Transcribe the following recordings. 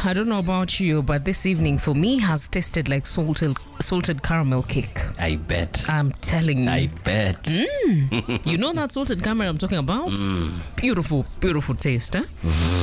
I don't know about you, but this evening for me has tasted like salted salted caramel cake. I bet. I'm telling you. I bet. you know that salted caramel I'm talking about? Beautiful, beautiful taste, eh?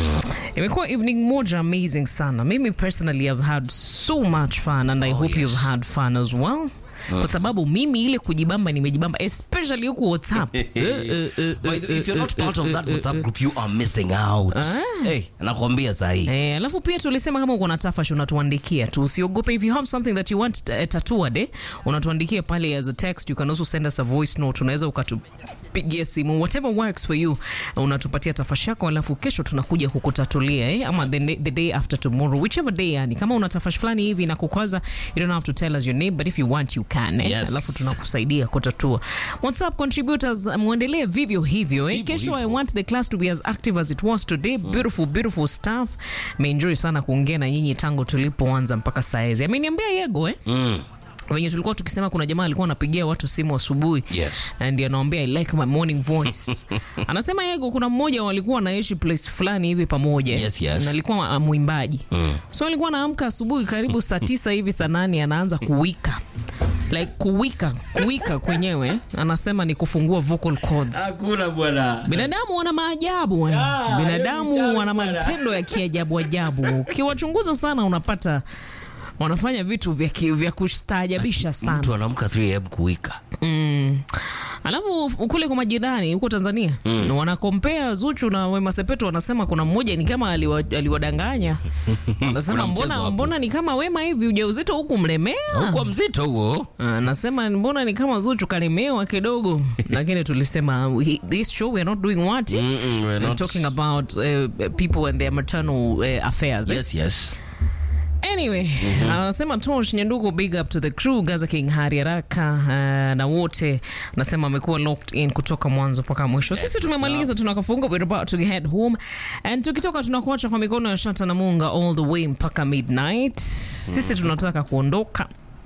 Imekuwa evening moja amazing sana. Mimi personally have had so much fun and I hope you've had fun as well. Kwa sababu mimi ile kujibamba nimejibamba especially huku WhatsApp. Eh, eh, eh, But eh, if you're not eh, part of eh, that eh, WhatsApp eh. group, you are missing out. Hey, nakwambia sahi. Eh, alafu pia tulisema kama uko na tafash unatuandikia tu, usiogope. If you have something that you want uh, tattooed eh, unatuandikia pale as a text. You can also send us a voice note, unaweza ukatupigia simu, whatever works for you. Unatupatia tafash yako, alafu kesho tunakuja kukutatulia eh, ama the, the day after tomorrow, whichever day. Yani kama una tafash fulani hivi na kukwaza, you don't have to tell us your name, but if you want you can eh, Yes. alafu tunakusaidia kutatua. WhatsApp contributors, muendelee vivyo hivyo eh. Hivyo Kesho I hivyo. want the class to be as active as it was today. Beautiful, beautiful stuff. Meenjoy sana kuongea na nyinyi tangu tulipoanza mpaka saa hizi. Ameniambia Yego eh? Mm. Wenye tulikuwa tukisema kuna jamaa alikuwa anapigia watu simu asubuhi Yes. and anawaambia I like my morning voice. Anasema Yego kuna mmoja walikuwa wanaishi place fulani hivi pamoja. Yes, yes. Na alikuwa uh, mwimbaji. So alikuwa anaamka asubuhi karibu saa tisa hivi saa nane anaanza kuwika. Like kuwika, kuwika kwenyewe anasema ni kufungua vocal cords. Hakuna bwana. Binadamu wana maajabu eh. Ah, hiyo ni Binadamu mchawi wana bwana. matendo ya kiajabu ajabu. Ukiwachunguza sana unapata wanafanya vitu vya, ki- vya kustaajabisha sana. Mtu anaamka 3 am kuwika. Mm. Alafu kule kwa majirani huko Tanzania mm. wanakompea Zuchu na Wema Sepetu, wanasema kuna mmoja ni kama aliwa, aliwadanganya. Wanasema Kuna mchezo mbona, hapo. mbona ni kama Wema hivi ujauzito huku mlemea Huko mzito huo. Anasema mbona ni kama Zuchu kalemewa kidogo, lakini tulisema we- this show we are not doing what eh? Mm-mm, we're We're not. talking about uh, people and their maternal uh, affairs. eh? Yes, yes. Anyway, anasema Tosh Nyandugu, big up to the crew, Gaza King Hari Haraka uh, na wote anasema amekuwa locked in kutoka mwanzo mpaka mwisho. Sisi tumemaliza, tunakafunga, we're about to head home and tukitoka tunakuacha kwa mikono ya Shata na Munga all the way mpaka midnight. Sisi tunataka kuondoka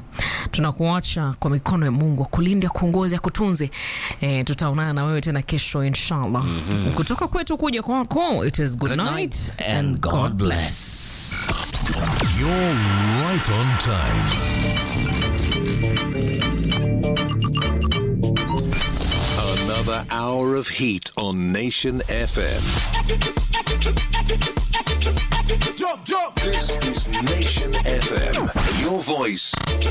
tunakuacha kwa mikono ya Mungu akulinda, kuongoza, kutunze. E, tutaonana na wewe tena kesho inshallah. Kutoka kwetu kuja kwako, it is good, Good night, night and God bless. You're right on time. Another hour of heat on Nation FM. Jump, jump. This is Nation FM. Your voice,